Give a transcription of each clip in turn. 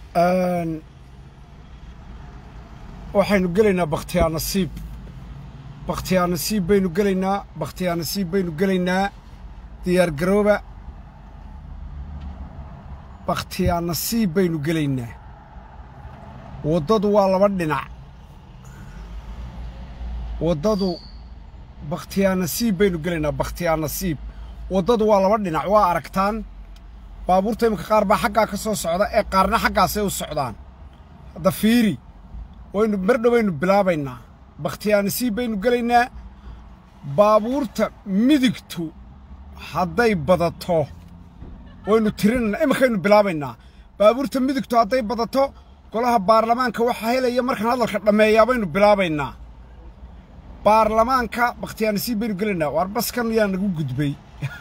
waxaynu gelaynaa bakhtiyaa nasiib bakhtiyaa nasiib baynu gelaynaa bakhtiyaa nasiib baynu gelaynaa diyaar garooba bakhtiyaa nasiib baynu gelaynaa waddadu waa laba dhinac waddadu bakhtiyaa nasiib baynu gelaynaa bakhtiyaa nasiib waddadu waa laba dhinac waa aragtaan baabuurta iminka qaar baa xaggaa ka soo socda ee qaarna xaggaasay u socdaan hadda fiiri waynu mardhow baynu bilaabaynaa bakhtiyaa nasiib baynu gelaynaa baabuurta midigtu hadday badato waynu tirinaynaa iminkaynu bilaabaynaa baabuurta midigtu hadday badato golaha baarlamaanka waxaa helaya markaan hadalka dhammeeyaa baynu bilaabaynaa baarlamaanka bakhtiyaa nasiib baynu gelaynaa waar baskan yaa nagu gudbay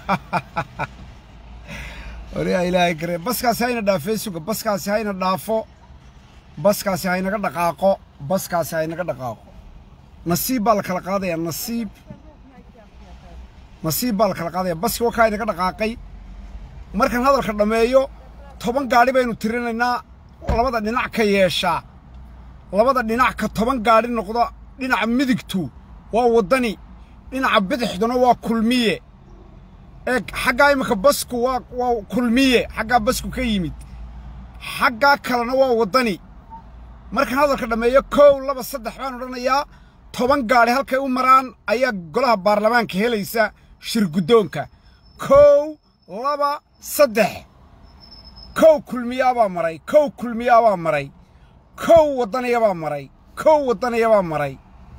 wariyaa ilaahay garee baskaasi hayna dhaafee suga baskaasi hayna dhaafo baskaasi haynaga dhaqaaqo baskaasi haynaga dhaqaaqo nasiib baa la kala qaadayaa nasiib nasiib baa la kala qaadaya baski wakaa haynaga dhaqaaqay markaan hadalka dhammeeyo toban gaadhi baynu tirinaynaa labada dhinac ka yeeshaa labada dhinac ka toban gaadhi noqdo dhinaca midigtu waa waddani dhinaca bidixduna waa kulmiye ee xaggaa iminka basku waa waa kulmiye xaggaa basku ka yimid xaggaa kalena waa waddani markaan hadalka dhammeeyo kow laba saddex baan odhanayaa toban gaadhi halkay u maraan ayaa golaha baarlamaanka helaysa shir guddoonka kow laba saddex kow kulmiyaabaa maray kow kulmiyaabaa maray kow waddaniyabaa maray kow waddaniyabaa maray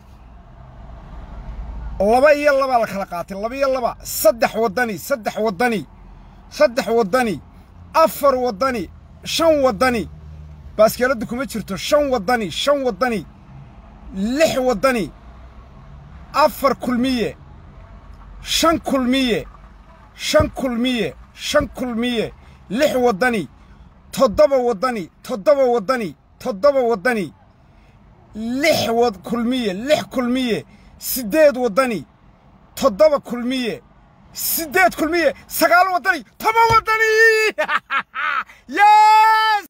laba iyo labaa la kala qaatay laba iyo laba saddex waddani saddex waddani saddex waddani afar waddani shan waddani baaskeeladdu kuma jirto shan waddani shan waddani lix waddani afar kulmiye shan kulmiye shan kulmiye shan kulmiye lix waddani toddoba waddani toddoba waddani toddoba waddani lix wad kulmiye lix kulmiye siddeed waddani toddoba kulmiye siddeed kulmiye sagaal waddani toban waddani yes